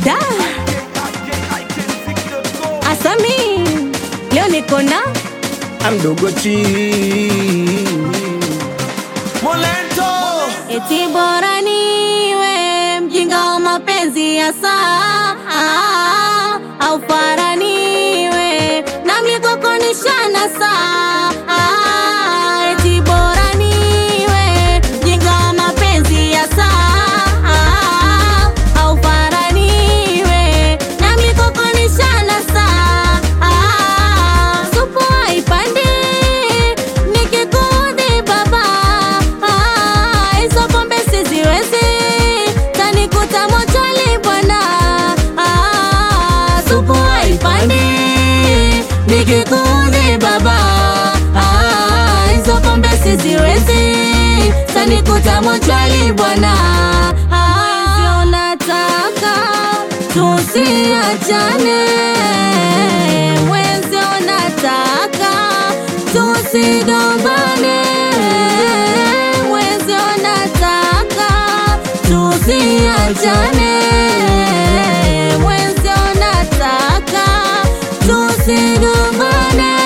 Da Asami, leo niko na amdogo chi Molento eti bora niwe mjinga wa mapenzi ya saa au faraniwe na mlikokonishana saa eti bora niwe mjinga wa mapenzi ya saa au faraniwe na mlikokonishana saa supu haipandi nikikudhi baba hizo pombe siziwezi tanikuta mochoni bwana supu haipandi nikikudhi baba hizo pombe siziwezi tanikuta mochoni bwana hivyo nataka tusiachane mwenzio nataka tusigombane mwenzio nataka tusiachane mwenzio nataka tusigombane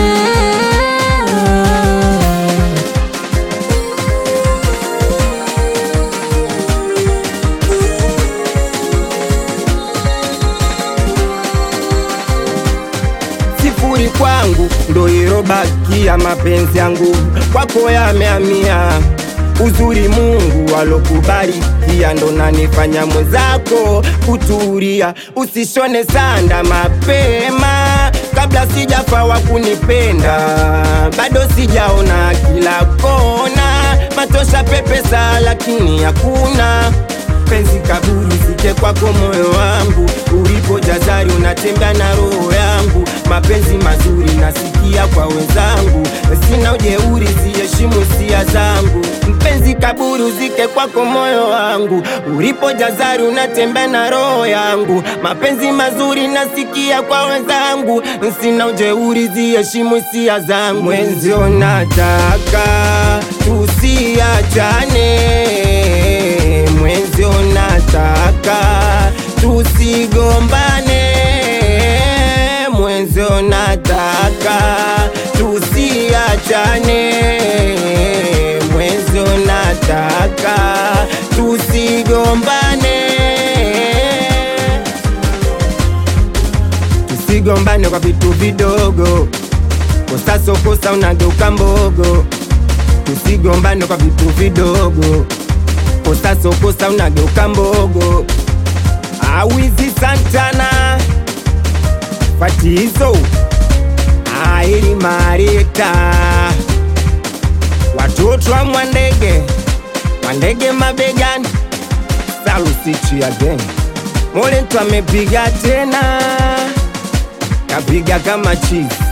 sifuri kwangu ndo irobakia mapenzi yangu kwako yameamia uzuri Mungu alokubarikia ndo nanifanya mwenzako kuturia, usishone sanda mapema kabla sijafa wa kunipenda, bado sijaona kila kona, matosha pepesa lakini hakuna penzi kaburi sike kwako moyo wangu ulipo jazari unatembea na roho yangu mapenzi mazuri nasikia kwa wenzangu sina ujeuri ziheshimu hisia zangu mpenzi kaburi uzike kwako moyo wangu ulipo jazari unatembea na roho yangu mapenzi mazuri nasikia kwa wenzangu sina ujeuri ziheshimu hisia zangu mwenzio nataka tusiachane mwenzio nataka tusigombane mwenzio nataka tusiachane mwenzio nataka tusigombane tusigombane kwa vitu vidogo kosa sokosa unageuka mbogo tusigombane kwa vitu vidogo kosa sokosa unageuka mbogo awizi santana fatizo aili marita watoto wa mwandege mwandege mabegani salusichi again Molentu amepiga tena kapiga kama chizi